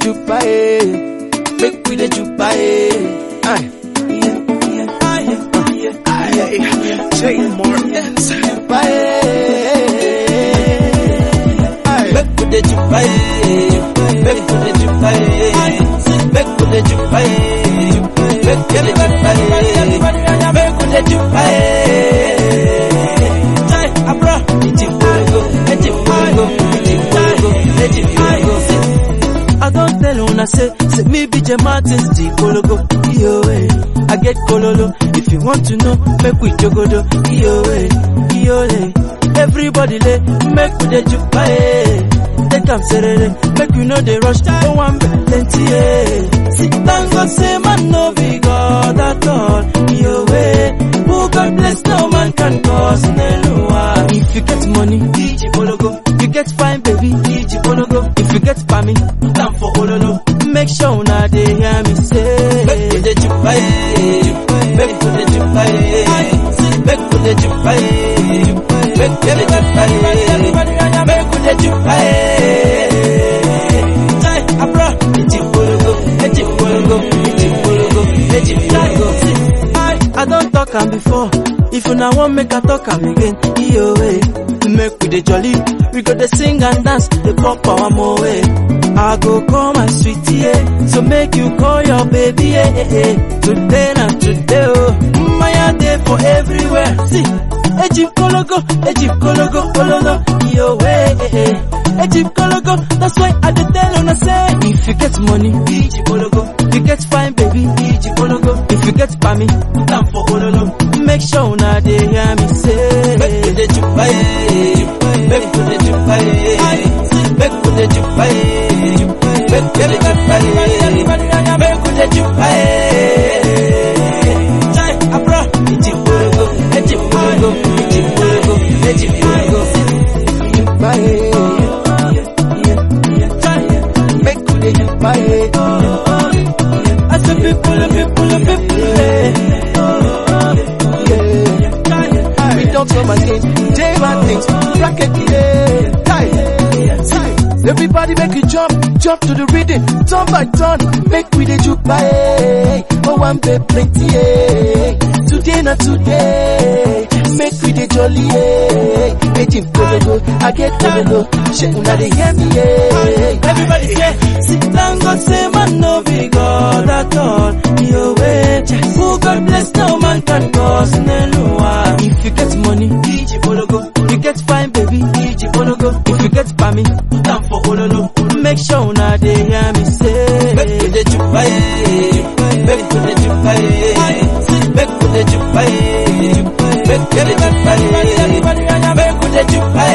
jupa eh. Make we the jupa eh. Aye. Jay Morgans. Jupa eh. Aye. Make we the jupa eh. Make we the jupa eh. Make we the jupa eh. Make we the jupa eh. Make we the jupa eh. Jai abra, iti pologo, iti pologo, iti pologo, iti pologo. I don't tell una say, say me be J Martins, the Kologo, yo eh. I get Kololo, if you want to know, make we jogodo, yo eh, yo eh. Everybody lay, make we the jupa eh. Take am serere, make we know the rush, no one be plenty eh. Sit down, God say man no be God at all, yo eh. Who God bless, no man can cause Nelua. If you get money, DJ Bologo. You get fine, baby, DJ Bologo. If you get pammy, down for Ololo. Make sure una dey hear me say. Make we dey jupa eh. Make we dey jupa eh. Make we dey jupa eh. Make we dey jupa eh. Make we dey jupa eh. Jai abra, DJ Bologo, DJ Bologo, DJ Bologo, DJ Bologo. I, I don't talk am before. If una wan make I talk am again, iyo eh. Make we dey jolly, we go dey sing and dance, dey pop our more eh. I go call my sweetie eh, so make you call your baby eh eh eh. Today na today oh, Maya dey for everywhere. See, Ejim Kologo, Ejim Kologo, Kololo, yo eh eh eh. Ejim Kologo, that's why I dey tell una say, if you get money, Ejim Kologo. You get fine baby, Ejim Kologo. If you get pammy, down for Ololo. Make sure una dey hear me say, make we dey jupa eh, make we dey jupa eh, make we dey jupa eh, make we dey jupa eh, make we dey jupa eh. Jai abra, iti pologo, iti pologo, iti pologo, iti pologo. Jupa eh. Jai, Make we the jupa eh. I say people, people, people, eh. Yeah. We don't come again. J Martins. Bracket yeah. Time. Time. Everybody make you jump, jump to the rhythm, turn by turn, make we the jupa eh. Oh, one bit plenty eh. Today not today, make we the jolly eh. Agent Kologo, I get Kologo, shit una dey hear me eh. Everybody say, sit down, God say, man, no be God at all. Yo, way. Who God bless, no man can cause Nelua. If you get money, DJ Bologo. You get fine, baby, DJ Bologo. If you get pammy, down for Ololo. Make sure una dey hear me say, make we dey jupa eh, make we dey jupa eh, make we dey jupa eh, make we dey jupa eh, make we dey jupa